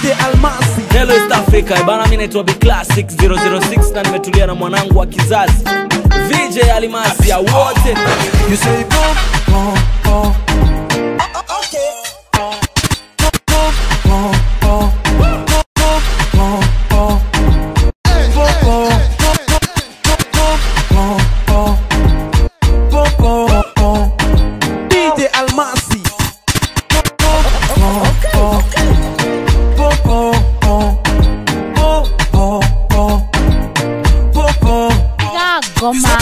DJ Almasi Hello East Africa, eh, bana mimi naitwa Big Classic 006 na nimetulia na mwanangu wa kizazi VJ Alimasi ya wote. You say boom, boom, boom. Okay. Boom, boom, boom, boom. Boom, boom, boom. Boom, boom, boom, boom, boom, boom, boom. DJ Almasi. Boom, boom, boom. Boom, boom, boom. Boom, boom, boom. Boom, boom, Goma.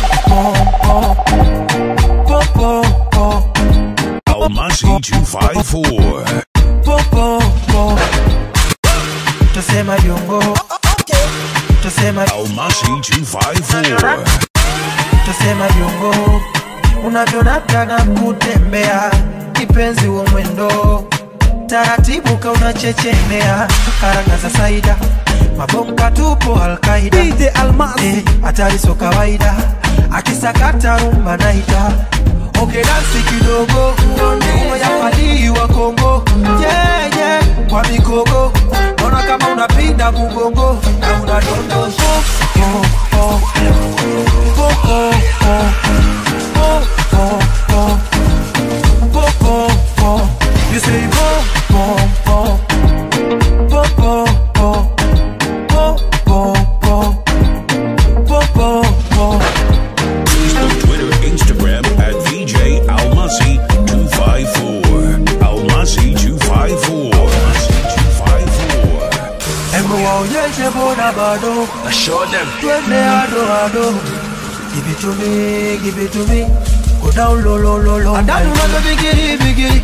boom, boom, boom. Almasi 254. popo tusema jongo tusema Almasi 254. tusema jongo unavyonataka kutembea kipenzi wa mwendo taratibu ka unachechemea karanga za saida mabomba tupo alkaida DJ Almasi hatari so kawaida akisakata rumba naita oke dansi kidogo yafadii wa Kongo yeah, yeah. kwa mikogo naona kama unapinda mugongo na unadondosha oh, oh. Oh, oh, oh. Oh, oh, oh. Oh, oh, oh. You say oh, oh, oh. Oh, oh, oh. Oh, oh, oh. Oh, oh, oh. Facebook, Twitter, Instagram at VJ Almasi 254. Almasi 254. Almasi 254. Hebu waonyeshe bona bado Show them. twende ado ado give it to me give it to me go down low low low low adanu nazo bigiri bigiri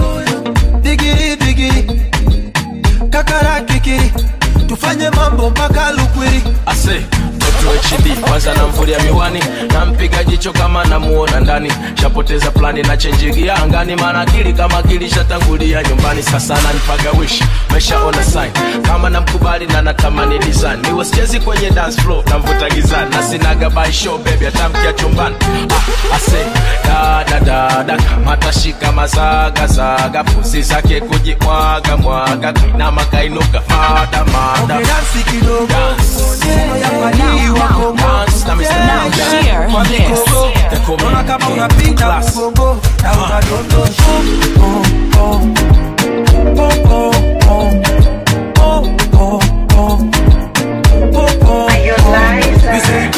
bigiri bigiri kakara kikiri tufanye mambo mpaka lukwiri ase mtoto HD kwanza namvulia miwani nampiga jicho kama namuona ndani shapoteza plani na chenjigia angani maana akili kama akili shatangulia nyumbani sasa nanipaga wish meshaona sign kama namkubali na natamani design niwe sichezi kwenye dance floor namvuta gizani na sinaga by show baby atamkia chumbani ah, ase dada dada matashika mazagazaga pusi zake kujimwaga mwaga kainama kainuka mada mada dansi kidogo Dance. yafadii wa Kongo Dance na Mr. Yeah, Now. yeah. Share Kwa this. mikogo They call me naona kama King unapinda Class. mgongo na unadondosha oh, oh. Oh, oh, oh. Oh, oh, oh. Oh, oh, oh. You say,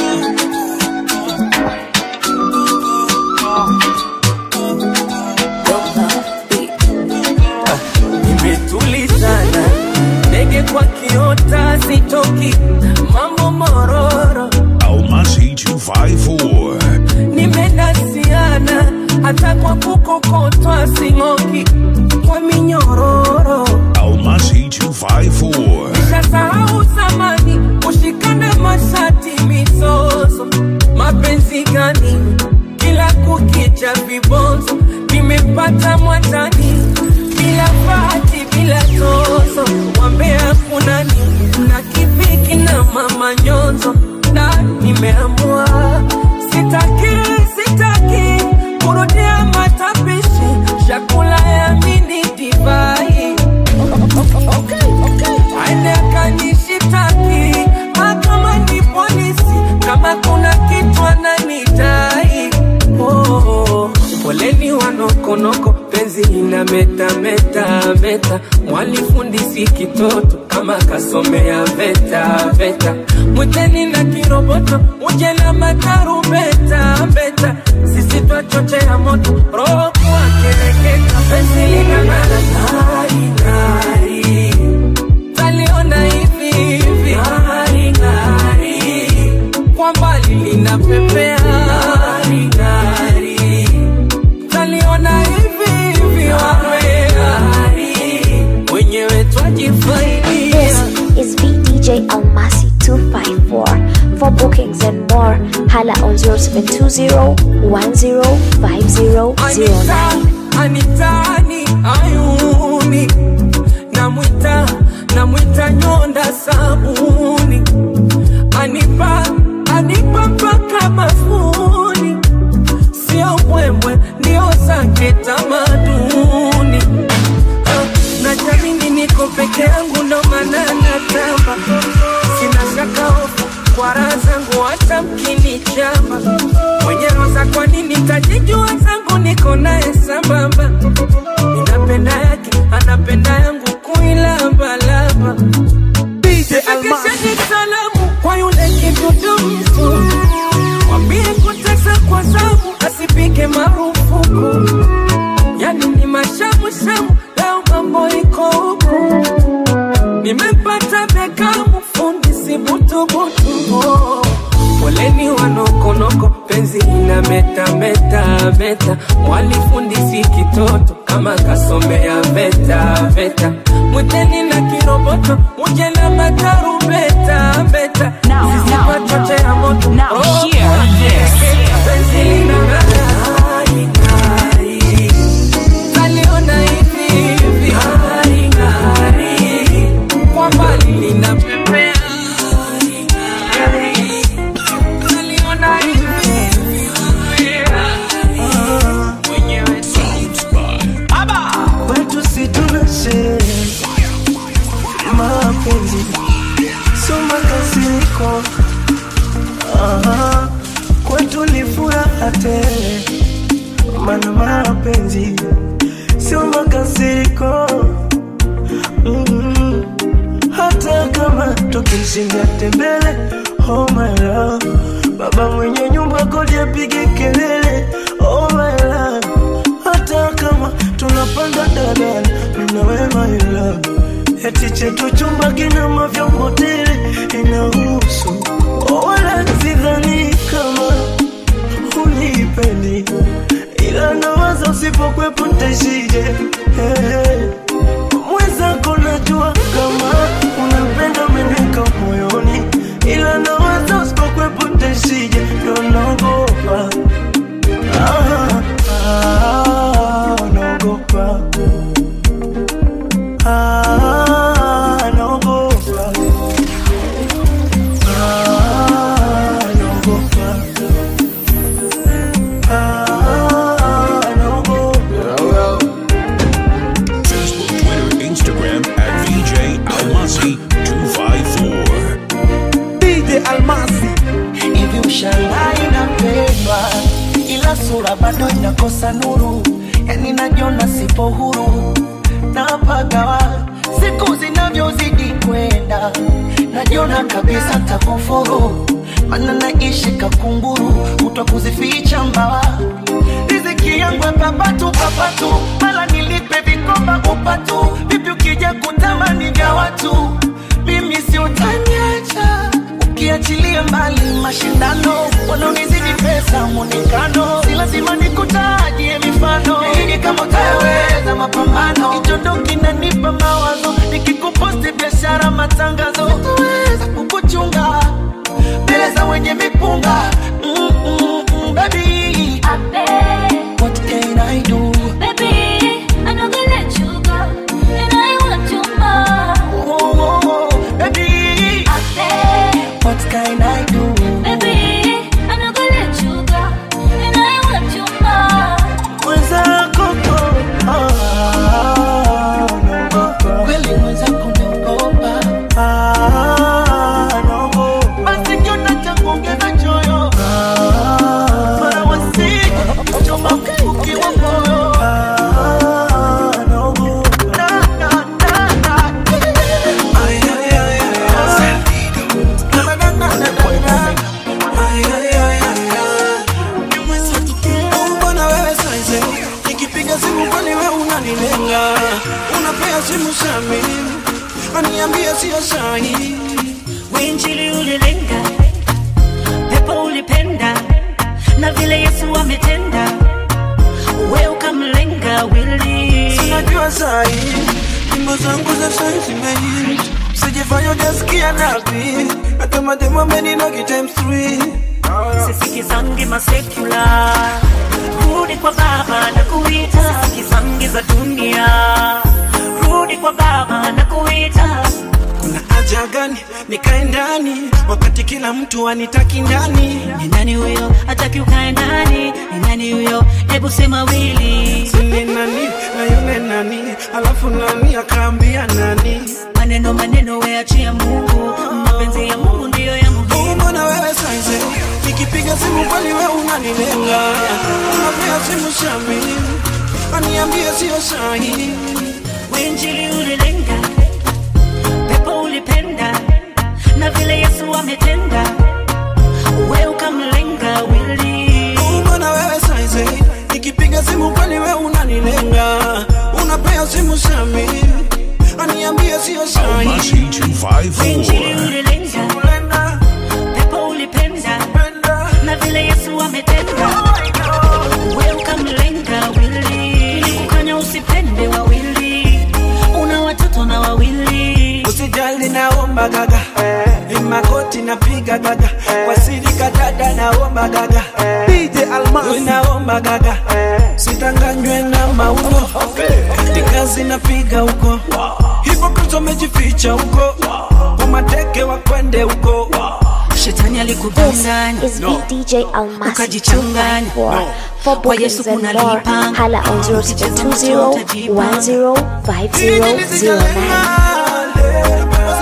imetulizana ndege kwa kiota sitoki mambo mororo Almasi 254. nimedasiana hata kwa kukokotwa sing'oki kwa minyororo Almasi 254. shasahau zamani kushikana mashati misozo mapenzi gani kila kukicha vibonzo nimepata mwatani bila bahati bila tozo wambea kunani na kipiki na mama nyonzo na nimeamua sitaki sitaki kurudia matapishi chakula ya mini divai aende akanishitaki mahakamani polisi kama kuna kitu ananidai oh, poleni wanokonoko penzi ina meta meta meta mwalifundisi kitoto kama kasomea veta veta mwiteni na kiroboto uje na matarubeta beta sisi twachochea moto roho kuwa kereketa penzi linang'ara ng'ari ng'ari taliona hivi hivi ng'ari ng'ari kwa mbali linapepea ng'ari ng'ari taliona hivi hivi wawe ng'ari wenyewe twajifaidia This is VDJ Almasi 254. For bookings and more, hala on 0720 105009. anitani ayuni namwita namwita nyonda sabuni anipa anipa mpaka mafuni sio mbwembwe ndio zake tamaduni Ah, na jamini niko peke yangu ushamba mwenye roza kwa nini kajijua zangu niko naye sambamba ninapenda yake anapenda yangu kuilambalamba Fikisheni salamu kwa yule kidudu mtu mwambie kutesa kwa zamu asipige marufuku yani ni mashamushamu leo mambo iko huku nimepata bekamu fundi si butubutu oh. poleni wanokonoko penzi ina meta meta meta mwalifundi si kitoto kama kasomea veta veta mwiteni na kiroboto muje na matarubeta beta Now, now, zisipachoche ya moto now, Oh, hear this. penzi lina ng'ari, ng'ari. Taliona hivi hivi ng'ari, ng'ari. kwa mbali linapepea ng'ari, ng'ari. Taliona hivi hivi ng'ari, mwenyewe kwetu si tunashe mapenzi sio makasiriko Aha, kwetu ni furaha tele mana mapenzi sio makasiriko mm hata kama tukishinda tembele oh my love baba mwenye nyumba kodi apige kelele oh my love hata kama tunapanda dadala minawe my love eti chetu chumba kina mavyombo tele inahusu oh, wala sidhani kama unipendi ila nawaza usipokwepo ntaishije hey, hey mwenzako najua kama unapenda meneka moyoni ila nawaza usipokwepo ntaishije ndo naogopa Ah, ah, naogopa Ah, naogopa Ah, naogopa Ah, naogopa Facebook, Twitter, Instagram at VJ Almasi 254. DJ Almasi hivi ushangai napendwa ila sura bado inakosa nuru yani najiona sipo huru napagawa siku zinavyozidi kwenda najiona kabisa takufuru mana naishi kakunguru kutwa kuzificha mbawa riziki yangu ya papatu papatu mala nilipe vikoba upatu vipi ukija kutamani vya watu mimi si utaniacha ukiachilia mbali mashindano wanaonizidi pesa mwonekano si lazima nikutajie mifano ili kama utaweza mapambano kichondo kinanipa mawazo nikikuposti biashara matangazo sitaweza kukuchunga mbele za wenye mipunga mm, mm, mm, baby what can I do oh, oh, oh, baby what can I do mwenzako ah, naogopa kweli mwenzako naogopa ah, naogopa basi kiona cha kuongeza choyo ah, mara wasije kuchoma ukiwa moyo ah, naogopa na, na, na, na. Ay, ay, ay, ay, ay. Na, na, na, na, na, na. Ay, ay, ay, ay, ay. mbona wewe saize nikipiga simu kwani wewe unanilenga unapea simu shami aniambia sio sahi Injili ulilenga, pepo ulipenda, na vile Yesu ametenda, we ukamlenga wili. sinajua sahi nyimbo zangu za sai zimehit sijifanya ujasikia napi hata mademo ameninogi times three Sisikizangi masekula, rudi kwa Baba na kuita. Sisikizangi za dunia, rudi kwa Baba na kuita. kuna haja gani nikae ndani wakati kila mtu anitaki ndani Ni nani huyo hataki ukae ndani? Ni nani huyo? Hebu sema wili. sini nani na yule nani alafu nani akaambia nani Maneno maneno, weachia Mungu, mapenzi ya Mungu ndiyo ya muhimu. mbona wewe saize nikipiga simu unanilenga unapea simu shami aniambie sio sahi Injili ulilenga, pepo ulipenda, na vile Yesu ametenda, we ukamlenga wili. mbona wewe saizi nikipiga simu kweli we unanilenga unapea simu shami aniambie sio sahi Almasi 254. Injili ulilenga, pepo ulipenda, na vile Yesu ametenda, we ukamlenga wili. Nilikukanya usipende wawili, una watoto na wawili. usijali naomba gaga makoti napiga gaga kwa siri kadada naomba gaga DJ Almas naomba gaga sitanganywe na mauno ni kazi napiga huko hivyo Kristo amejificha huko kwa mateke wa kwende huko Shetani alikudanganya This is no. DJ Almasi Ukajichanganya. 254. For Kwa Yesu bookings and kuna more, lipa. hala on 0720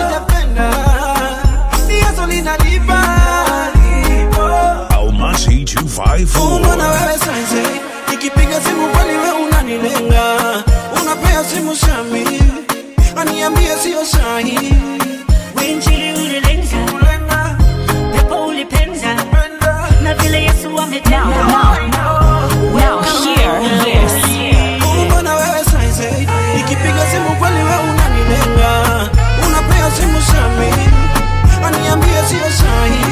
Almasi Mbona 254. wewe saizi nikipiga simu kweli we unanilenga unapea simu shami aniambie sio sahi Injili ulilenga, pepo ulipenda, na vile Yesu ametenda. Now hear this. Mbona wewe saizi nikipiga simu kweli we unanilenga unapea simu shami aniambie sio sahi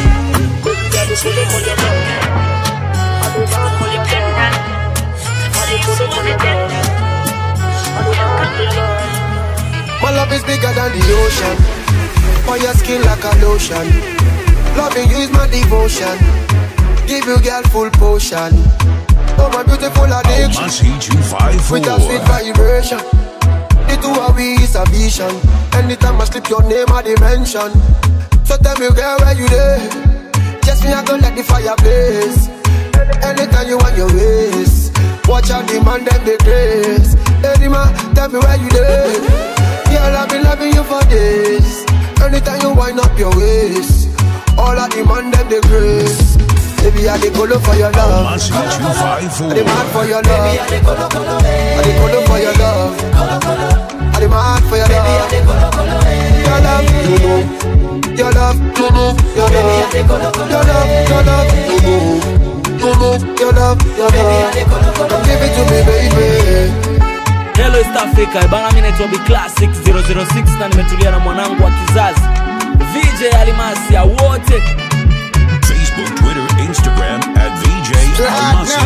My love is bigger than the ocean. On your skin like a lotion. Loving you is my devotion. Give you girl full potion. Oh my beautiful addiction. Almasi With a sweet 254. vibration. The two of we is a vision. Anytime I slip your name, I dimension. So tell me, girl, where you there? Just me, I gonna let the fire blaze. Anytime you want your ways. Watch out, demand them the grace. Hey, man, tell me where you there? Girl, I've been loving you for days. Anytime you wind up your waist. All I demand them the grace. Baby, I dey go for your love. Almasi I dey 254. mad for your love. I dey colo for your love. I dey mad for your love. Your love, you know. Your love, you know. Your love, your love, your love, you know. You know, your love, your love. Come give it to me, baby. Hello East Africa, bana mimi naitwa Big Classic 006 na nimetulia na mwanangu wa kizazi VJ Alimasi ya wote Facebook, Twitter, Instagram at VJ Almasi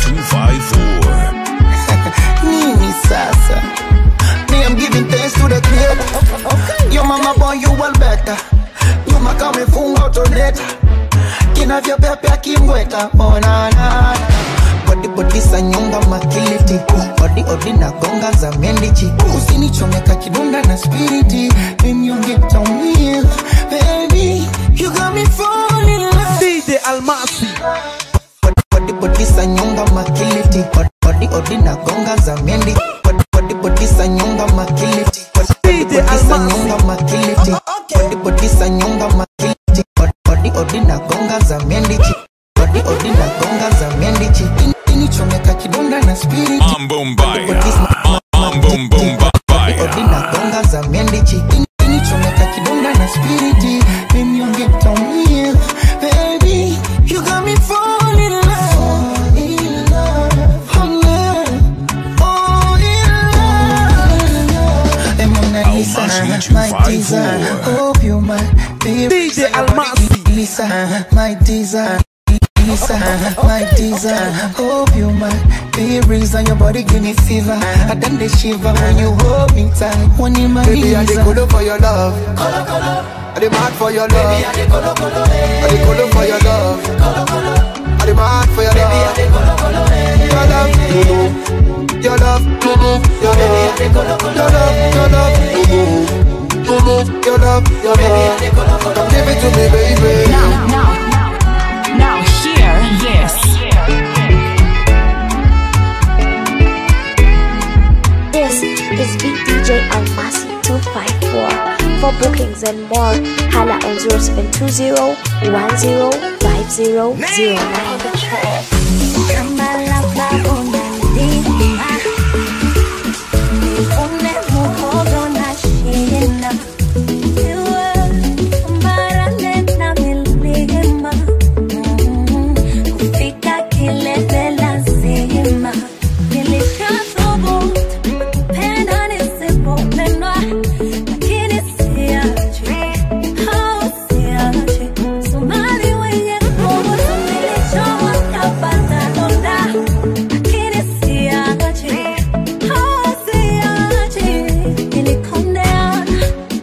254. nini sasa me i'm giving thanks to the creator your mama born you well better nyuma kama ifunga utoneta kinavyopepea kimweta onana bodi bodi sa nyonga makiliti odi odi na gonga za mendichi usinichomeka kidonda na spiriti mimyonge taumia baby you got me falling in love DJ Almasi body body sa nyonga makiliti body body na gonga za mendi body body body sa nyonga makiliti body body sa nyonga makiliti body body sa nyonga makiliti body body na gonga za mendi body body na gonga za mendi ini chomeka kidonda na spirit Ambombaya. Ambombaya. body na gonga za mendi ini chomeka kidonda na spirit mimi ongeta umia baby you got me falling in love in love oh love oh in love and Mona Lisa Almasi my 254. desire hope you my baby DJ Almasi. Lisa my desire Lisa, my desire. Hope you my be reason your body give me fever. I done the shiver when you hold me tight. One in my Baby, I dey knees. colo for your love. I dey mad for your love. I dey colo for your love. I dey mad for your love. Your love, you know. Your love, you know. Your love, your love, your love, you know. You know, your love, your love. Come give it to me, baby. Now, now, now hear this. This is Big DJ Almasi 254. For bookings and more, hala on 0720 105009.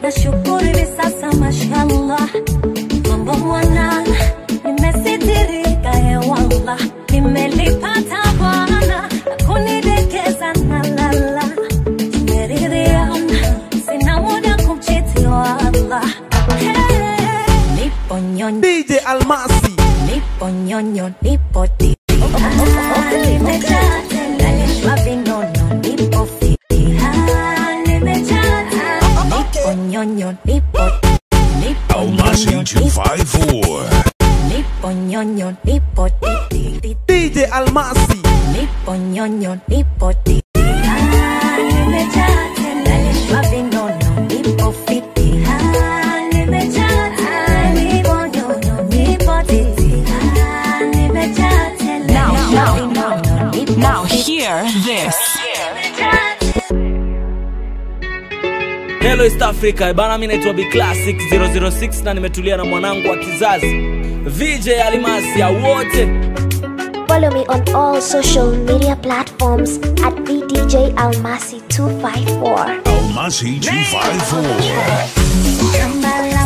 nashukuru hivi sasa mashallah mambo mwanana nimesitirika hewala nimelipata bwana na kunidekeza na lala tumeridhiana sina muda kumchiti wala Hey, nipo nyonyo DJ Almasi nipo nyonyo nipo titi Ah, nimejaa tena nishwa vinono nipo fiti Ah, nimejaa tena nipo nyonyo nipo nipo Almasi nyonyo nipo 254. nipo nyonyo nipo titi DJ Almasi nipo nyonyo nipo titi Ah, nimejaa tena nishwa vinono nipo fiti Ah, nimejaa tena nipo nyonyo nipo titi Ah, nimejaa tena Now, nishwa now, vinono nipo Now fiti hear this. Hello East Africa, bana mimi naitwa Big Classic 006 na nimetulia na mwanangu wa kizazi VJ Alimasi ya wote. Follow me on all social media platforms at VDJ Almasi 254. Almasi 254.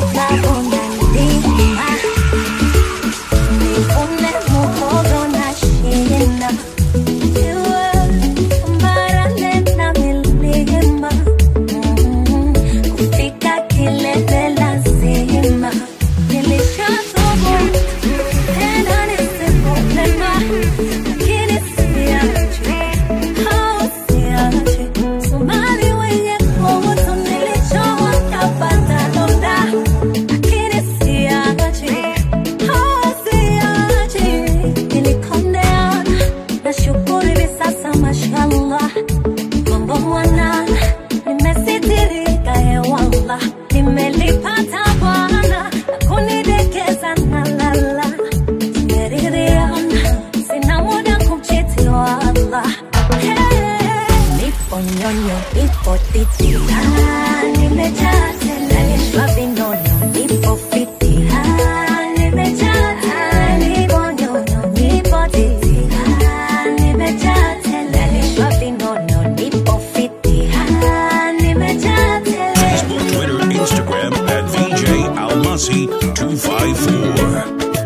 Somali wenye koto nilichowa kapata donda lakini siachi, oh, siachi. Nilikondeana, nashukuru hivi sasa mashallah mambo mwanana nimesitirika hewala nimelipata bwana na kunidekeza na lala tumeridhiana sina muda kumchiti wala Hey, nipo nyonyo nipo titi Ah, nimejaa tena nishwa vinono nipo fiti Ah, nimejaa tena nipo nyonyo nipo titi Ah, nimejaa tena nishwa vinono nipo fiti Ah, nimejaa tena Facebook, Twitter, Instagram at VJ Almasi 254.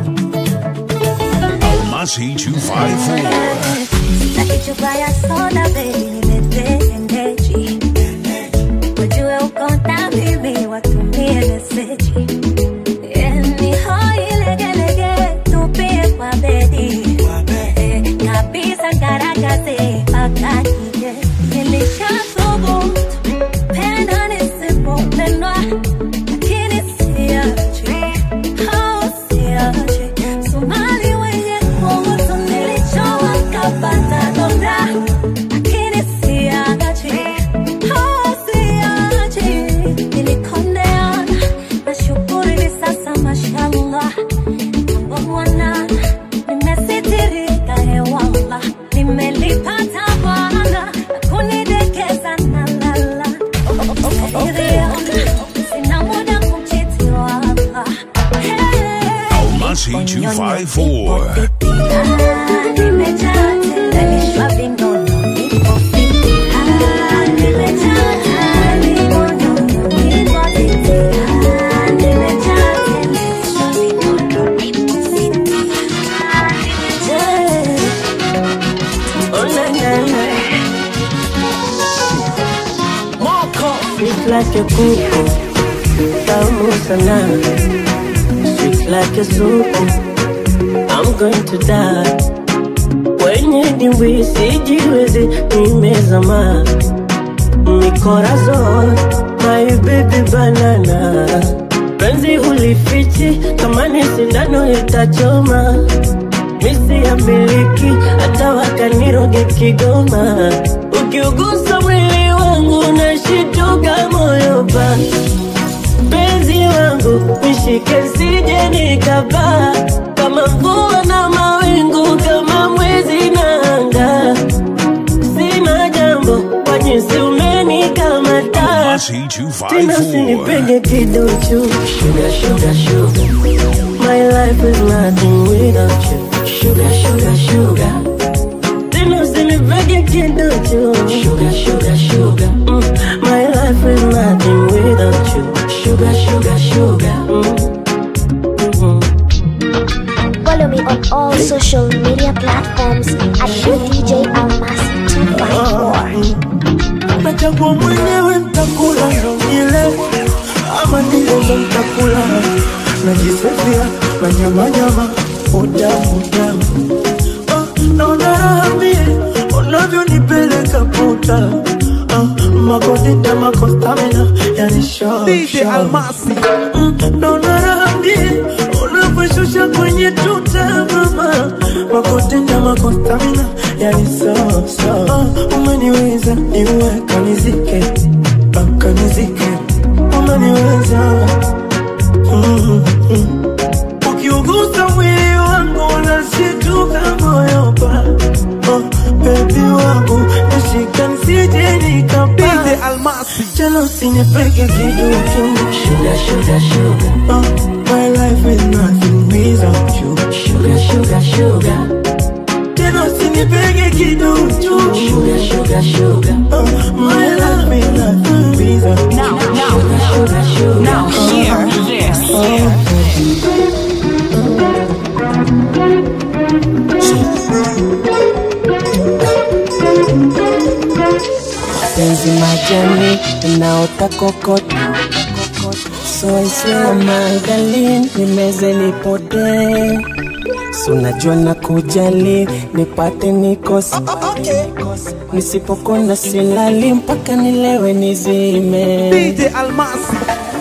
Almasi 254. Sitaki chupa ya soda baby, niletee endeji. Wajue uko na mimi, watumie meseji. Eh, ni hoi legelege, tupie kwa bedi. Eh, kabisa ngaragaze, mpaka nije. Nilishathubutu, penda nisipopendwa, lakini siachi. Oh, siachi. Somali wenye kutu nilichowa kapata donda, lakini siachi. Oh, siachi. Nilikondeana, nashukuru hivi sasa mashallah. Mambo mwanana, nimesitirika hewala. Nimelipata bwana na kunidekeza na lala. Sina muda kumchiti wala. Hey. Almasi 254. Nimejaa tena nishwa vinono, nipo fiti. Ah, nimejaa tena nipo nyonyo, nipo titi. Ah, nimejaa tena nishwa vinono, nipo fiti. Ah, nimejaa- Oh, na, na, na. Sweet like a kuku, tamu sana. Sweet like a soup, I'm going to die. Kwenye dimbwi sijiwezi, nimezama. Mikorazon, my baby banana. Penzi ulifichi, kama ni sindano itachoma. Misi ya miliki, hata wakaniroge Kigoma. Ukiugusa mwili wangu nashituka moyo pa penzi wangu nishike sije nikapaa kama mvua na mawingu kama mwezi na anga sina jambo kwa jinsi umenikamata Almasi tena 254. usinipenge kiduchu sugar, sugar, sugar. My life is nothing without you sugar, sugar, sugar. Tena usinipege kiduchu sugar, sugar, sugar. Mm. My life is nothing without you sugar. Follow me on all social media platforms at DJ Almasi 254. nachagua mwenyewe ntakula ile ama nilezo ntakula najisifia manyamanyama utamu utamu Ah, naona raha mie unavyonipeleka puta Ah, makodita makostamina yani show, DJ show. Almasi. Mm, naona raha mie unavyoshusha kwenye tuta mama makotenda makostamina yani so, so. Ah, umeniweza niwe kanizike Ah, kanizike umeniweza mm, mm. ukiugusa mwili wangu unashituka moyo pa oh, bebi wangu nashika nsije nikapa jana usinipeke kidutu Sugar, sugar, sugar. oh, my life is nothing without you Sugar, sugar, sugar. tena usinipeke kidutu Sugar, sugar, sugar. oh, my life is nothing without you Now, now, Sugar, sugar. now, hear this. Penzi majani inaota kokot So I swear my darling nimeze nipotee So najua na kujali nipate nikosi Nisipokona silali mpaka nilewe nizime DJ Almasi.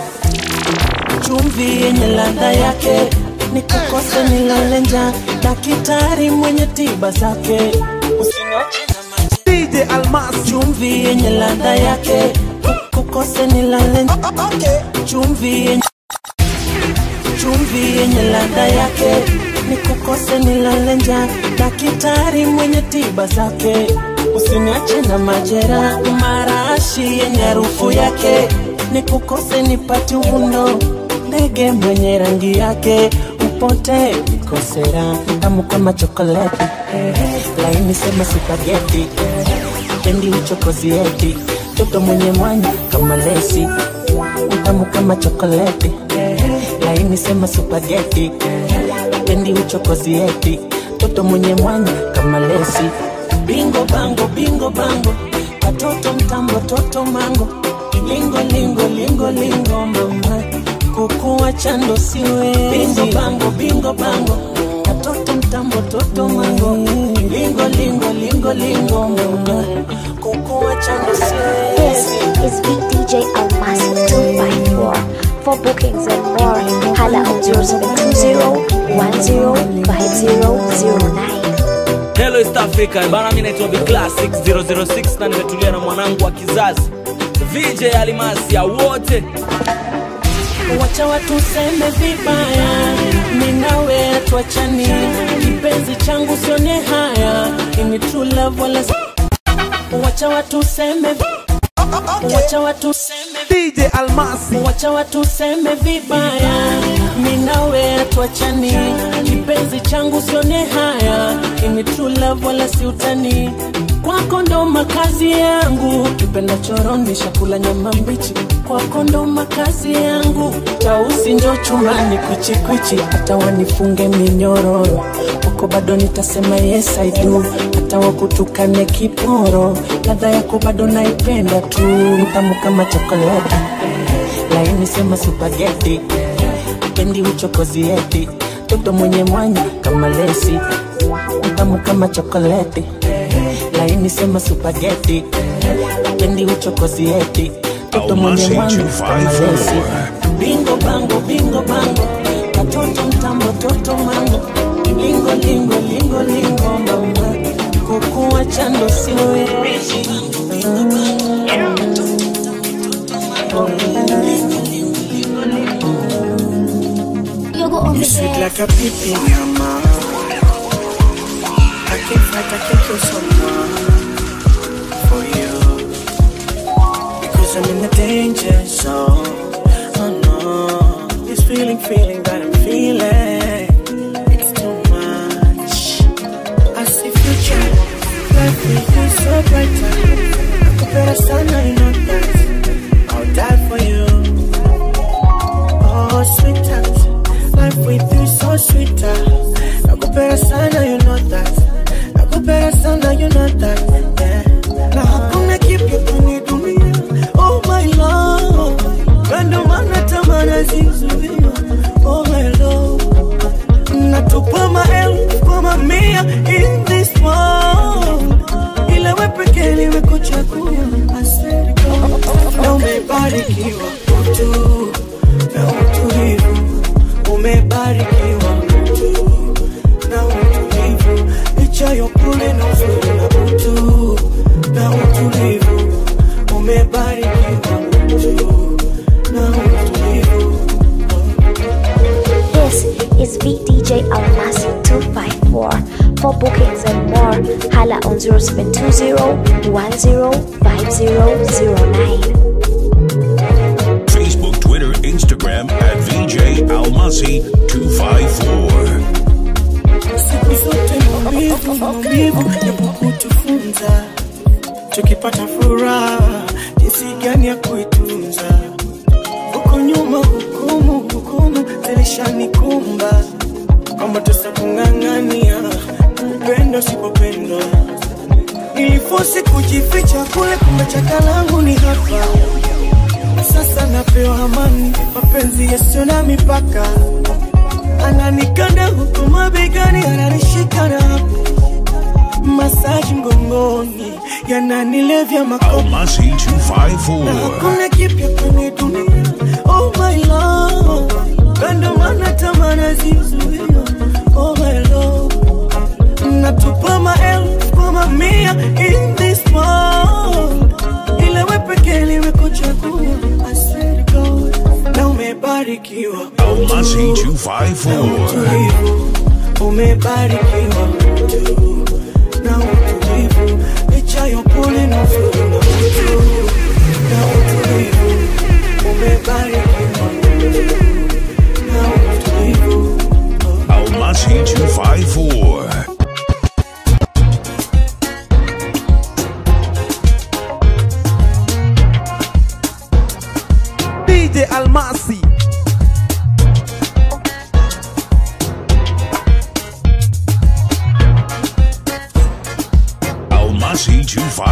chumvi yenye ladha yake nikukose nilale njaa daktari mwenye tiba zake usiniache na maji DJ Almasi. chumvi yenye ladha yake kukose nilale njaa chumvi yenye chumvi yenye ladha yake nikukose nilale njaa daktari mwenye tiba zake usiniache na majera marashi yenye harufu yake nikukose nipati uvundo ndege mwenye rangi yake upote nikosera tamu kama chokoleti laini sema supageti pendi uchokozi eti toto mwenye mwanya kama lesi utamu kama chokoleti laini sema supageti pendi uchokozi eti toto mwenye mwanya kama lesi bingo bango bingo bango katoto mtambo toto mango lingo lingo lingo lingo mama kukuwa chando siwe bingo bango bingo bango katoto mtambo toto mango lingo lingo lingo lingo mama kukuwa chando siwe This is Big DJ Almasi 254. For bookings and more, holla on 0720 Hello East Africa, bana mimi naitwa Big Classic 006 na nimetulia na mwanangu wa kizazi VJ Alimasi ya wote wacha watu seme vibaya, mimi nawe tuachani, kipenzi changu sione haya, ini true love wala si- wacha watu seme wacha watu seme DJ Almasi. wacha watu seme vibaya, mimi nawe tuachani, kipenzi changu sione haya, ini true love wala si utani kwako ndo makazi yangu, kipenda choroni chakula nyama mbichi, kwako ndo makazi yangu, tausi njo chumbani kwichikwichi, hata wanifunge minyororo kwako bado nitasema yes I do, hata wakutukane kiporo, ladha yako bado naipenda tu, tamu kama chokoleti laini sema supageti pendi uchokozi eti toto mwenye mwanya kama lesi mtamu kama chokoleti laini sema supageti pendi uchokozi eti toto mwenye mwanya kama lesi bingo bango bingo bango katoto mtambo toto mango lingo lingo lingo lingo mama kukuwa chando siwe You sweet like a pippin, mama. I can't fight, I can't kill someone for you. Because I'm in the danger zone. Oh no. This feeling, feeling that I'm feeling. It's too much. I see future. Life will be so brighter. Nakupenda sana, you know that. I'll die for you. umebarikiwa utu na utulivu, umebarikiwa utu na utulivu, licha ya upole na uzuri na utu na utulivu, umebarikiwa utu na utulivu. This is VDJ Almasi 254. For bookings and more, hala on 0720 105009. Facebook, Twitter, Instagram at VJ Almasi 254. siku zote maumivu maumivu yapo kutufunza tukipata furaha jinsi gani ya kuitunza huko nyuma hukumu hukumu zilishanikumba kwamba tusa kung'ang'ania upendo usipopendwa nilifosi kujificha kule kumbe chaka langu ni hapa sasa napewa amani mapenzi yasiyo na mipaka ananikanda huku mabegani ananishika na hapo masaji mgongoni yananilevya makopa Almasi na 254. hakuna kipya kwenye dunia oh my love kando mana tamana zizuia oh my love natupa maelfu kwa mamia in this world ila we pekee limekuchagua I swear to God na umebarikiwa Almasi 254. utulivu umebarikiwa utu na utulivu licha ya upole na uzuri na utu na utulivu umebarikiwa utu na utulivu Almasi 254. DJ Almasi. Almasi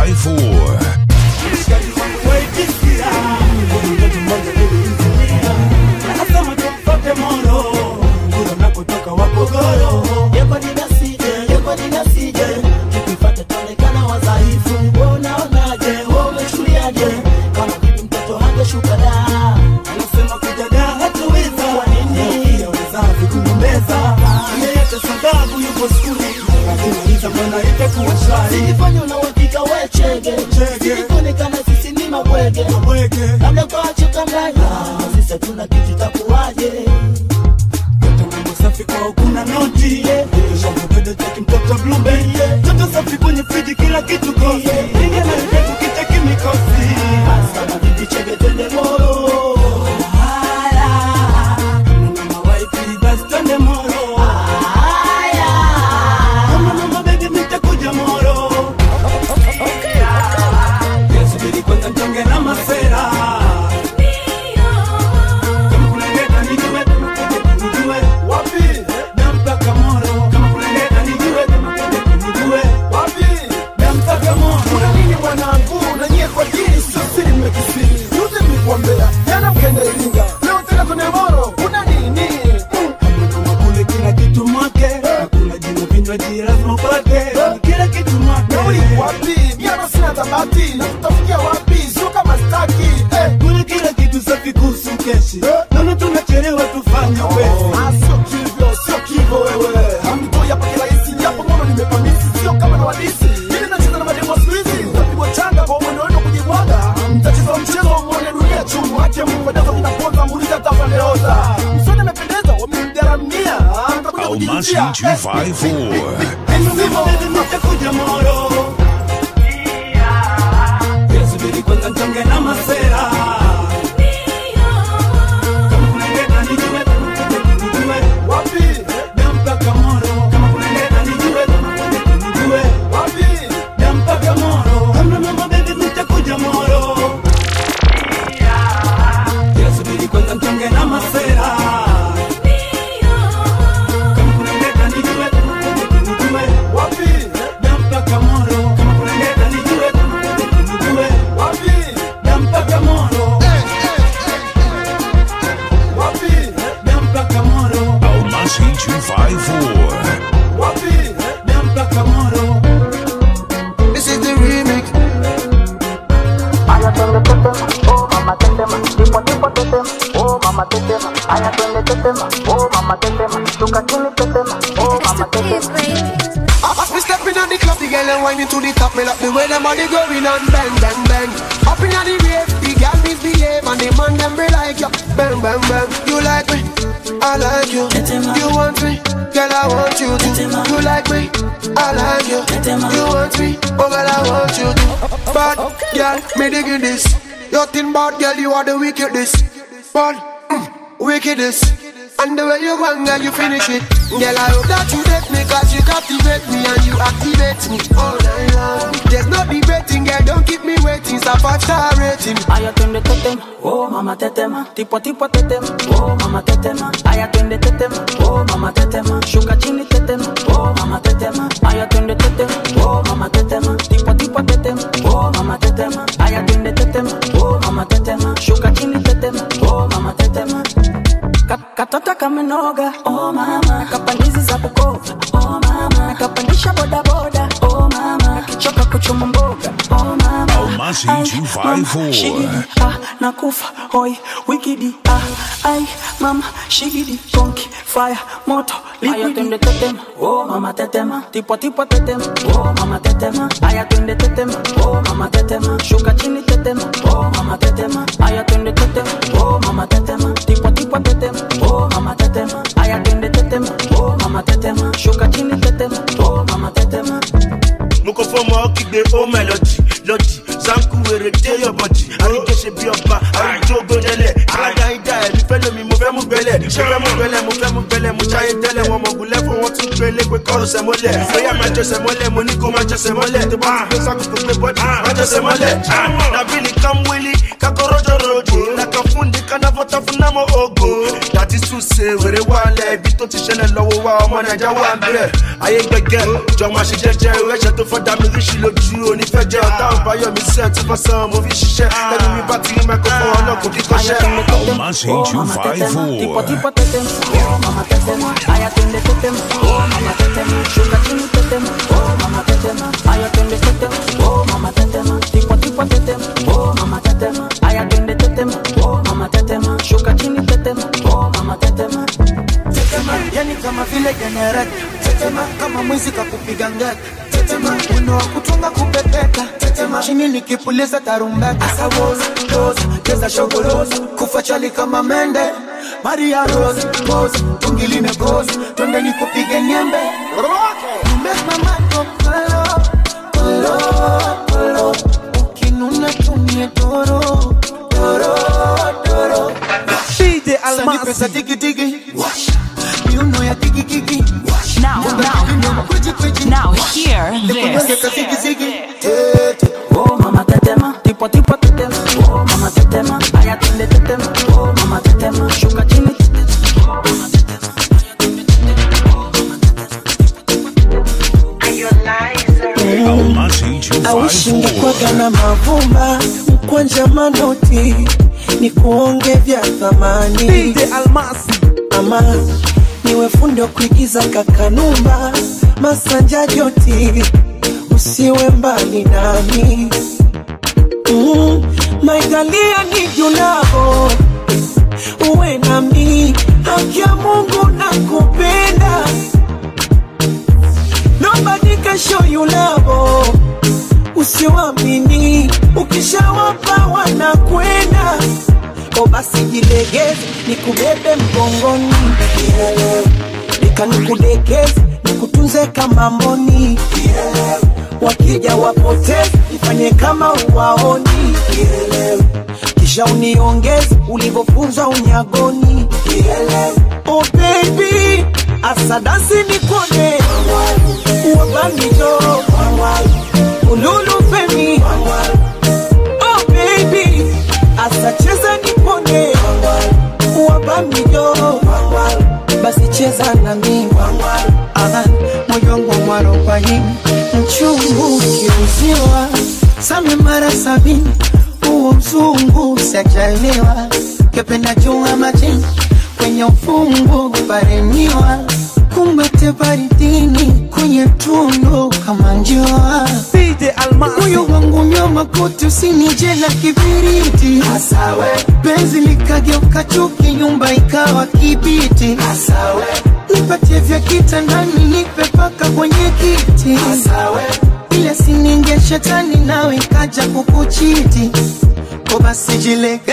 254. Nasema tupate moro kule unakotoka wapogoro Yeko ninasije, yeko ninasije, tukipata tuonekana wadhaifu. Wewe unaonaje, wewe umechukuliaje? Kama vipi mtoto hangeshuka da? anasema kujada hatuweza Kwa nini? wazazi kugombeza yeyote sababu yupo skuli akimaliza mbona itakuwa shwari Silifanya una uhakika we chege, silikuonekana sisi ni mabwege, labda kwa chokanganya, sisi hatuna kitu takuwaje? mambo safi kwao kuna noti shamupenda cheki mtoto blumbe toto safi kwenye friji kila kitu kosi ingia na vipetu kicheki mikosi Sana vipi chege twende moro? haya mama waipi basi twende moro Haya. mama mama baby mitakuja moro subiri kwanza mtonge na masera kama kulengeta nijue nijue wapi nampaka moro kama kulengeta nijue nijue wapi nampaka moro kuna nini mwanangu na nyie kwa dini sio siri mmekisiri yote nilikuambia jana mkenda iringa leo tena kwenye moro kuna nini kama kule kila kitu mwake hakuna jina vinywaji lazima upate kila kitu mwake nauli wapi miano sina tabati na tutafikia wapi sio kama staki eh. kule kila kitu safi kuhusu keshi naona tunachelewa tufanye upesi Ah, sio kivyo sio kivyo wewe hamtoi hapa kirahisi japo mono nimepamisi sio kama na wadisi ili nacheza na mademo siku hizi mtapigwa changa kwa mwendo wenu kujibwaga mtacheza mchezo wa mwone dunia chumu hake mungu daza vinaponza muuliza tafandeoza msoni amependeza wamemgaramia mtakuja Almasi kujinjia 254. nitakuja moro subiri kwanza mtonge na masera kama kulengeta nijue nijue wapi nampaka moro kama kulengeta nijue nijue wapi nampaka moro amna mama baby nitakuja moro subiri kwanza mtonge na masera kama kulengeta nijue nijue wapi nampaka moro kama kulengeta nijue nijue wapi nampaka moro wapi nampaka moro Almasi 254. wapi nampaka moro This is the remix. Aya twende tetema, oh mama tetema, and them be like you. Bang, bang, bang. You like me, I like you. You want me, girl, I want you to. You like me, I like you. You want me, oh girl, I want you to. Bad girl, me digging this. You thin bad girl, you are the wickedest. Bad, mm, wickedest. And the way you go and girl, you finish it. Girl, I hope that you date me, cause you captivate me and you activate me all night long. There's no debating, girl, don't keep me waiting. It's a five star rating. Aya twende tetema, oh mama tetema, tipo tipo tetema, oh mama tetema. Aya twende tetema, oh mama tetema, shuka chini tetema, oh mama tetema. Aya twende tetema, oh mama tetema, tipo tipo tetema, oh mama tetema. Aya twende tetema, oh mama tetema, shuka chini tetema, oh mama tetema. Ka- Katata kamenoga, oh mama, kapandizi za Bukoba, oh mama, kapandisha boda boda, oh mama, kichoka kuchuma mboga, oh mama. Almasi Ay, 254. shigidi, ah, nakufa hoi wikidi ah, ai mama shigidi konki fire moto liquidi twende tetema oh mama tetema tipo tipo tetema oh mama tetema aya twende tetema oh mama tetema shuka chini tetema oh mama tetema aya twende tetema oh mama tetema tipo tipo tetema oh mama tetema aya twende tetema oh mama tetema shuka chini tetema oh mama tetema mo kọ fọmọ kígbe ó mẹlọdì lọdì sanku wèrè dé yọbọdì àríjẹ ṣe bí ọba àríjọ gbọdẹlẹ alága ìdá ẹmí fẹ lómi mo fẹ mú gbẹlẹ mo fẹ mú gbẹlẹ mo fẹ mú gbẹlẹ mo jáyé tẹlẹ wọn mọ gùn lẹfọ wọn tún gbé lẹgbẹ kọrọ sẹmọlẹ bóyá máa jẹsẹ mọlẹ mo ní kó máa jẹsẹ mọlẹ tó bá ti gbé sákòókò gbé bọdì máa jẹsẹ mọlẹ nàbílì kàmwìlì kakọrọjọ ròdì nàkà fúndi kanáfọta fún námọ ògo dàtí súnṣe wèrè wálẹ ibi tó ti ṣẹlẹ lọwọ wa ọmọ nàìjà wà ń bẹrẹ ayé gbẹgẹ jọ máa ṣe jẹjẹ ẹṣẹ tó fọdà mi ríṣì lójú onífẹjẹ ọtá ọbàyọ mi sẹ tí fọsán mo fi ṣiṣẹ lẹnu mi bá ti rí mẹkọfọ ọlọkùn kíkọṣẹ. Almasi 254. tipo tipo tetema, oh mama tetema, aya twende tetema, oh mama tetema, shuka chini tetema, oh mama tetema, aya twende tetema, oh mama tetema, tipo tipo tetema, oh mama tetema, aya twende tetema, oh mama tetema, shuka chini tetema, oh mama tetema. tetema yani kama vile jenereta tetema kama mwizi kakupiga ngeta tetema wino wa kutunga kupepeta tetema chini nikipuliza tarumbeta asawoza doza cheza shogoloza kufa chali kama mende maria rose pose tungi limekoza twende nikupige nyembe You make my mind go kolo, kolo, kolo. Ukinuna tumie doro, doro, doro. DJ Sani pesa tiki tiki. Miuno ya kiki kiki. Now, now, now, hear this. Oh mama tetema, tipo tipo tetema, oh mama tetema, aya twende tetema, oh mama tetema, shuka chini Almasi awishingekwaga 254. na mavumba mkwanja manoti ni kuonge vya thamani almasi ama niwe fundi wa kuigiza kakanumba masanja joti usiwe mbali nami mm, maitalia ni julavo uwe nami haki ya mungu na kupenda Nobody can show you love. Usiwamini, ukishawapa wanakwenda. O basi jilegeze, nikubebe mgongoni, nika nikudekeze, nikutunze kama mboni. Wakija wapoteze, ifanye kama uwaoni. Kisha uniongeze ulivyofunzwa unyagoni. Oh baby, asadasi nikone wabamijo ululu femi oh baby asacheza nipone wabamijo basi cheza nami Aha, moyo wangu mwarobaini mchungu ukiuziwa same mara sabini huo mzungu sajaliwa kependa jua majini kwenye ufungu paremiwa kumbate baridini kwenye tundu kama njua moyo wangu nyoma kote usinije na kibiriti Asawe. penzi likageuka chuki nyumba ikawa kibiti Asawe. nipatie vya kitandani nipe paka kwenye kiti Asawe. ile sininge shetani nawe ikaja kukuchiti ko basi jilegeze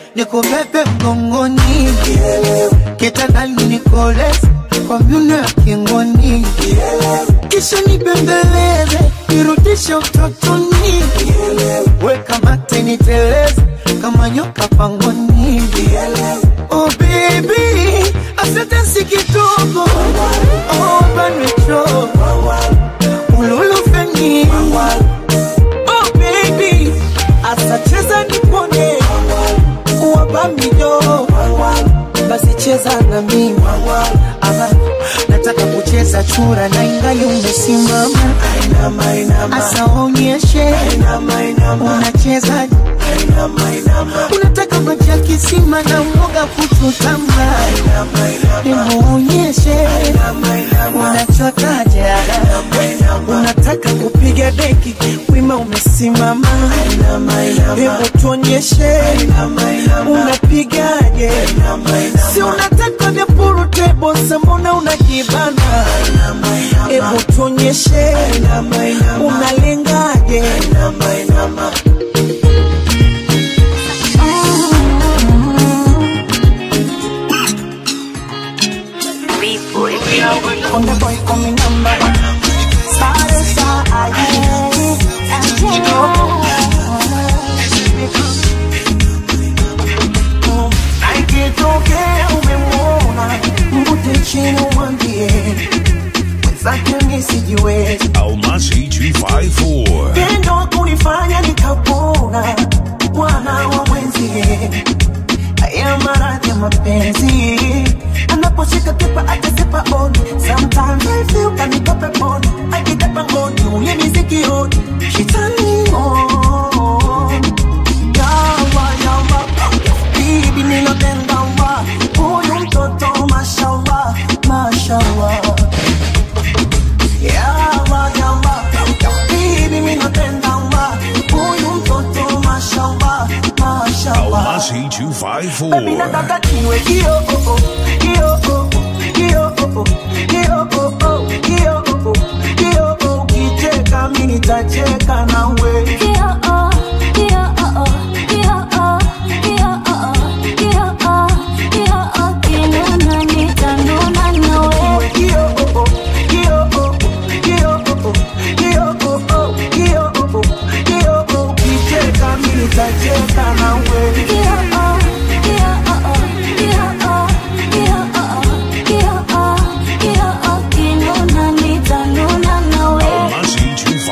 nikubebe mgongoni kitandani nikoleze kwa myuno ya kingoni kisha nibembeleze nirudishe utotoni weka mate niteleze kama nyoka pangoni oh baby asante si kidogo oh banwecho ululufeni oh baby asacheza nipone wabamijo basi cheza na mimi ama nataka kucheza chura na ingali umesimama asa onyeshe unacheza unataka maji ya kisima na mwoga kuchutama nimuonyeshe unachotaje unataka kupiga deki wima umesimama hebu tuonyeshe unapigaje si unataka vya purutebo sambona unajibana hebu tuonyeshe unalengaje Konde boy coming number one. Sare sa Aikitokea umemwona mvute chini umwambie mwenzake nisijiwezi Almasi 254. tendo wa kunifanya nikapona bwana wa mwenzie haya maradhi ya mapenzi anaposhika kipa atasipa oni sometimes I feel kanikope poni akitapa ngoni ulimi sikioni shitani on yawa yawa bibi ninapenda wa huyu mtoto mashallah mashallah yawa yawa bibi ninapenda wa huyu mtoto mashallah mashallah Almasi 254. nataka kiwe hiyo oh, oh, hiyo oh, oh, hiyo oh, oh, hiyo oh, oh, hiyo oh, oh, hiyo oh, ukicheka mimi nitacheka nawe Hiyo oh, oh, hiyo oh, oh, hiyo oh, oh, hiyo oh, oh, hiyo oh, oh, hiyo oh, ukicheka mimi nitacheka nawe Almasi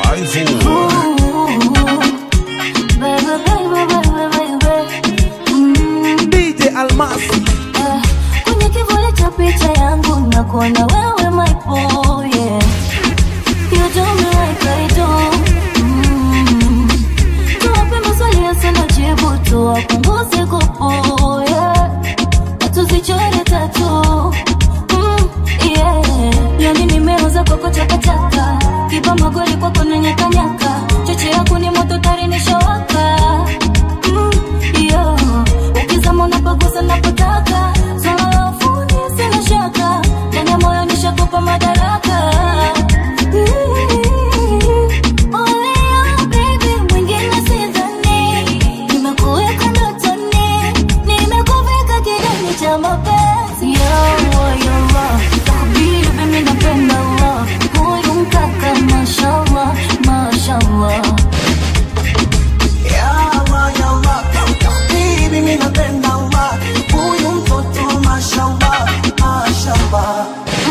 254. DJ Almasi kwenye kivuli cha picha yangu nakuona wewe my boy yeah. You do me like I do mm. Tuwape maswali yasina jibu tuwapunguze kupu yeah. Na tuzichore tatu mm. yeah. Yani nimeuza kwako chakachaka kiba magoli kwako na nyakanyaka choche yako ni moto tari nishawaka mm. yeah. ukizama unapagusa napotaka swala la ufundi sina shaka ndani ya moyo nishakupa madaraka Olea, baby, mwingine sidhani. Nimekuweka ndotoni, nimekuvika kidani cha mapenzi. Yawa, yawa, tabibi, mimi napenda wa. Huyu mkaka, mashallah, mashallah. Yawa, yawa, bibi mimi napenda wa huyu mtoto mashallah, mashallah.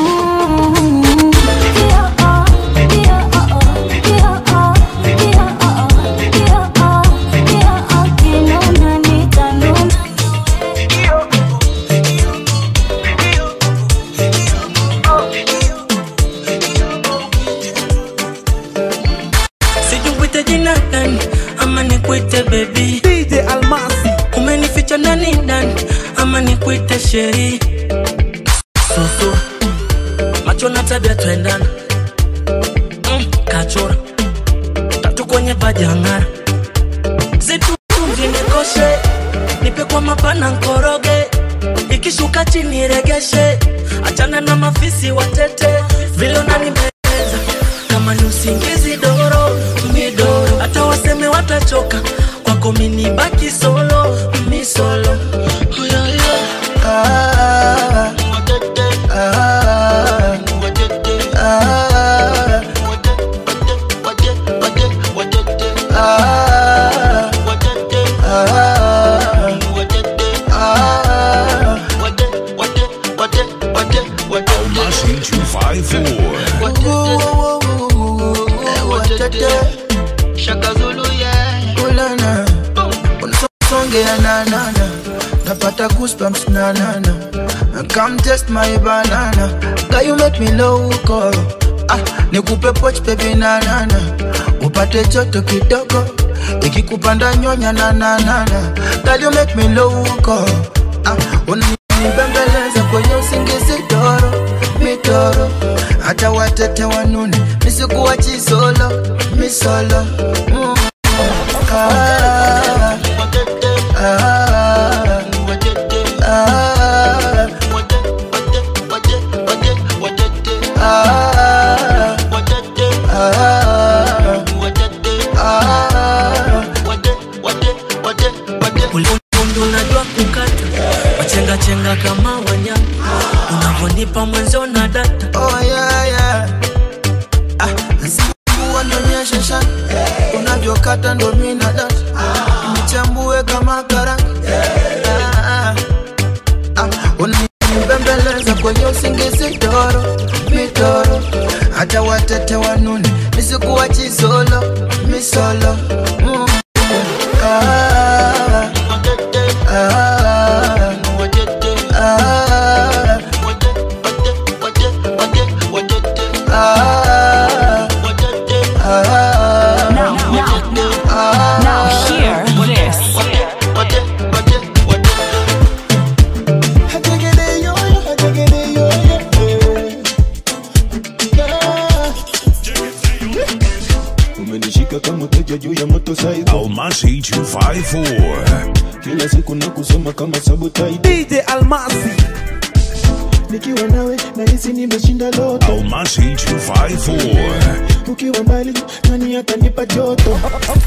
sijukwite jina gani ama nikwite bebi DJ Almasi umenificha ndani ndani ama nikwite sheri susu macho na tabia twendana mm, kachora tatu kwenye vajangara zitumzinikoshe nipe kwa mapana nkoroge ikishuka chini regeshe achana na mafisi watete vile unanibeza kama ni usingizi doro midoro hata waseme watachoka kwako minibaki solo mi mi solo. Oh, yeah, yeah. Ah, ah, ah, ah, ah, Almasi 254. Shaka Zulu, yeah. Ulana. Unsongea na na na. Napata goosebumps na na na. Come test my banana. Girl, you make me loco. Ah, nikupe poch baby na na na. Upate joto kidogo. Ikikupanda nyonya na na na na. Girl, you make me loco. Ah, unibembeleza kwenye usingizi toro mitoro hata watete wanune nisikuwa chisolo misolo mm. ah, ah, ah, Ulikundu unajua kukata wachenga chenga kama wanyama unavyonipa mwenzo na data oh, yeah, yeah. Ah, Mungu anionyeshe shaka unavyokata ndo mina data nichambue kama karanga Ah, ah, ah. unanibembeleza kwenye usingizi toro mitoro hata watete wanune nisikuwa chisolo misolo mm. ah, ah, ah, Now, now, now, now hear this. umenishika kama teja juu ya moto saigo Almasi 254. kila siku na kusoma kama sabotai DJ Almasi nikiwa nawe nahisi nimeshinda loto Almasi 254. ukiwa mbali nani atanipa joto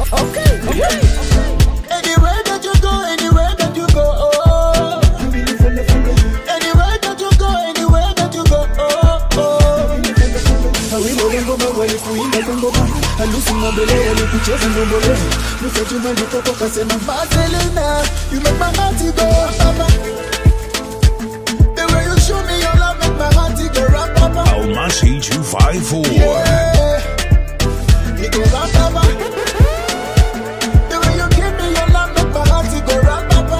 Anywhere that you go, anywhere that you go, oh. Anywhere that you go, anywhere that you go, oh, oh. awilo lengoma walikuimba kwa ngoma halusi mabele walikucheza ndombole nusajuma ndikoko kasema Marcelina, you make my heart go, papa. The way you show me your love make my heart go rock, papa. Almasi 254. Yeah, it go rock, papa. The way you give me your love make my heart go rock, papa.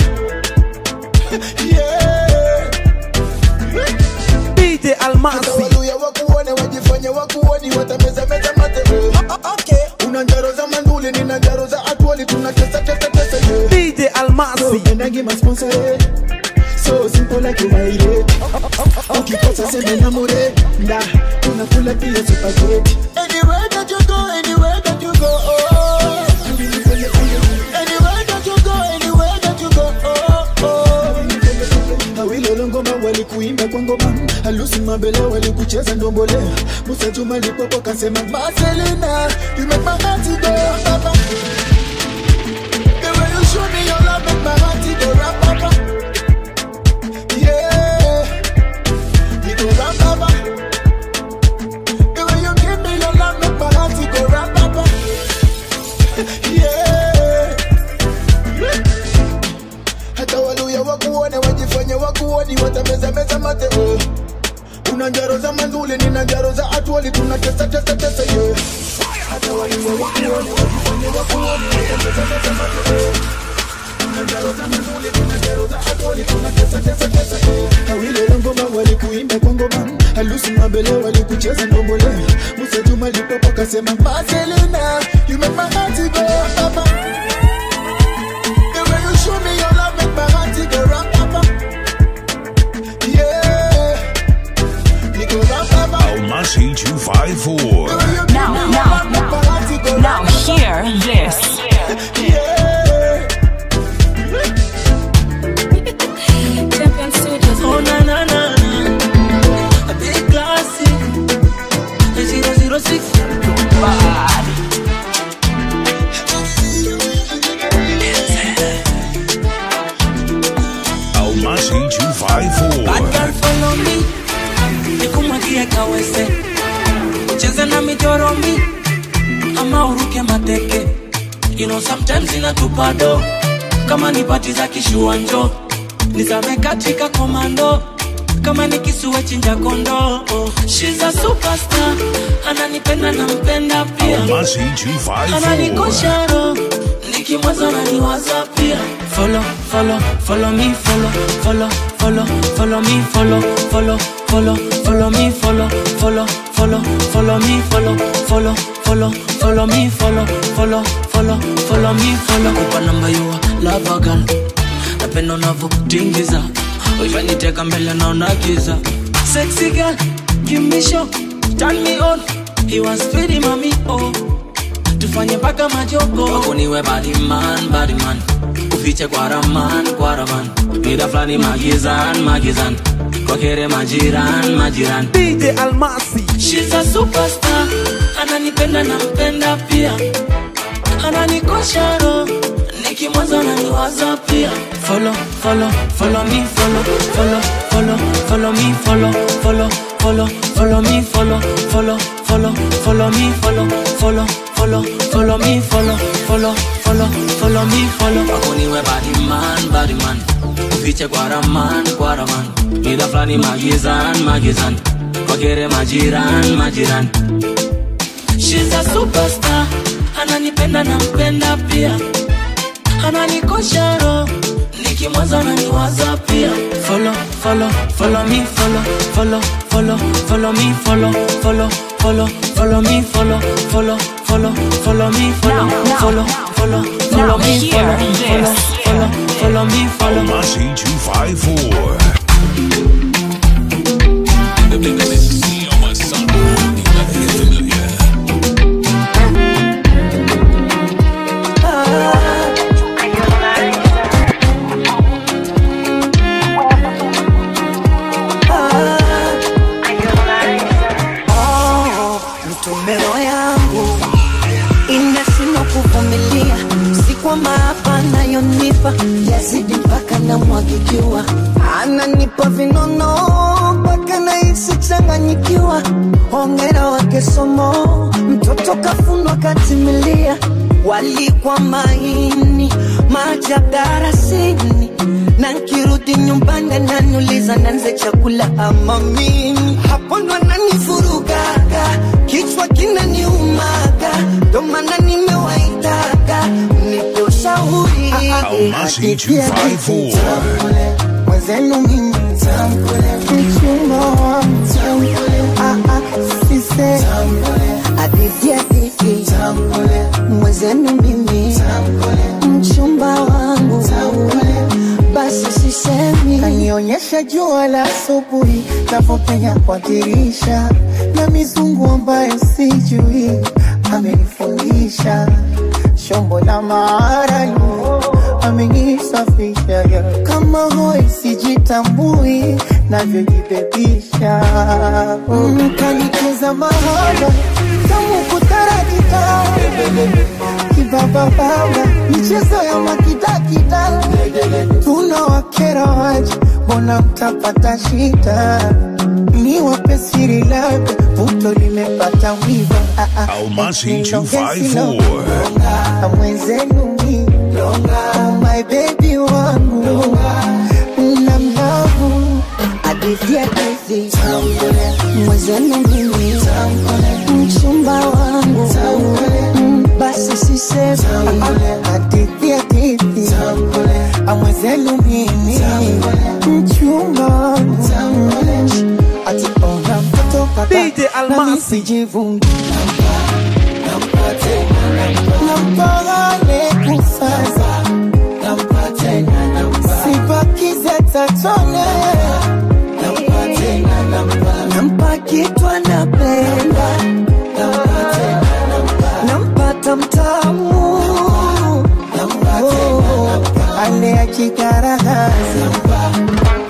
Yeah. DJ Almasi Haleluya, wakuone wajifanye wakuoni watameza meza mate okay. una njaro za manduli nina njaro za atwali tunatesa tesa tesa yeah. DJ Almasi endangi masponsore so simple like umaire ukikosa seme na mure nda unakula pia supageti Anywhere that you go, anywhere that you go, oh. Anywhere that you go, anywhere that you go, oh, oh. awilo ngoma walikuimba kwa ngoma halusi mabele walikucheza ndombole musa juma lipopo kasema Marcelina, you make my heart go, papa. The way you show me your love make my heart go rock, papa. Yeah, it go rock, papa. The way you give me your love make my heart go rock, papa. Yeah. Hata waluya wakuone wajifanye wakuoni watameza meza mate oh. Una njaro za manzuli nina njaro za atwali tunatesa tesa tesa yeah. Hata waluya wakuone wajifanye wakuoni watameza meza mate oh. Una njaro za manzuli nina njaro za atwali tunatesa tesa tesa yeah. awilo ngoma walikuimba kwa ngoma halusi mabele walikucheza ndombole musa juma lipopo kasema Marcelina, you make my heart go papa. The way you show me your love make my heart go rock, papa. Yeah, it go rock, papa. Almasi 254. Now, now, now, now hear this. Oh na na na na A big classic A 006 Bad Almasi 254. Bad girl follow me nikumwagie kawese cheze na mijoromi ama uruke mateke you know sometimes inatupado kama ni pati za kishuanjo nizame katika komando kama ni kisue chinja kondo oh. She's a superstar ananipenda na mpenda pia Almasi 254. ananikosha roho nikimwaza naniwaza pia follow follow follow me follow follow follow follow me follow follow follow follow me follow follow follow follow me follow follow follow follow me follow follow follow follow me follow kupa namba yua lava girl napenda unavyotingiza uifaniteka mbele naona giza sexy girl give me show turn me on he was pretty mami oh tufanye mpaka majogo wakuniwe badiman badiman ufiche kwa raman kwa raman mida fulani magizan magizan kwakere majiran majiran DJ Almasi She's a superstar ananipenda na mpenda pia ananikosha roho nikimwaza naniwaza pia follow follow follow me follow follow follow follow me follow follow follow follow me follow follow follow follow me follow follow follow follow me follow follow follow follow me follow wakuniwe badiman badiman ufiche kwa raman kwa raman mida fulani magizan magizan kwakere majiran majiran She's a superstar ananipenda na mpenda pia ananikosha roho nikimwaza naniwaza pia follow follow follow me follow follow follow follow me follow follow follow follow me follow follow follow follow me follow follow follow follow me follow follow follow follow me follow Almasi 254. mtumero yangu inashindwa kuvumilia si kwamba hapa nayonipa yazidi mpaka namwagikiwa ananipa vinono mpaka nahisi changanyikiwa hongera wake somo mtoto kafundwa katimilia walikwa maini maajabu darasini na nkirudi nyumbani ananiuliza nanze chakula ama mimi hapo ndo ananivurugaga kichwa kinaniumaga ndo maana nimewaitaga nipe ushauri Almasi 254. mwenzenu mimi mchumba wa sise hadithi hadithi mwenzenu mimi mchumba wangu basi sisemi kanionyesha jua la asubuhi navyopenya kwa dirisha na mizungu ambayo sijui amenifundisha shombo la maarayu amenisafisha kama hoi sijitambui navyojibebisha mm, kanicheza mahaba tamu kutarakita kibabababa michezo ya makidakida tuna wakera waji mbona mtapata shida ni wape siri labda puto limepata wiva Ah, ah, Almasi eti longe 254. silonga, mwenzenu mi oh my baby wangu na mlavu hadithi hadithi mwenzenu mimi mchumba wangu Mm, basi sisemi hadithi hadithi amwenzenu mimi mchumba wangu ati ona mtoto DJ Almasi. sijivungi nampagane kusasa sibakize tatone nampa kitu anapenda nampata mtamu Oh, ale akigaragaza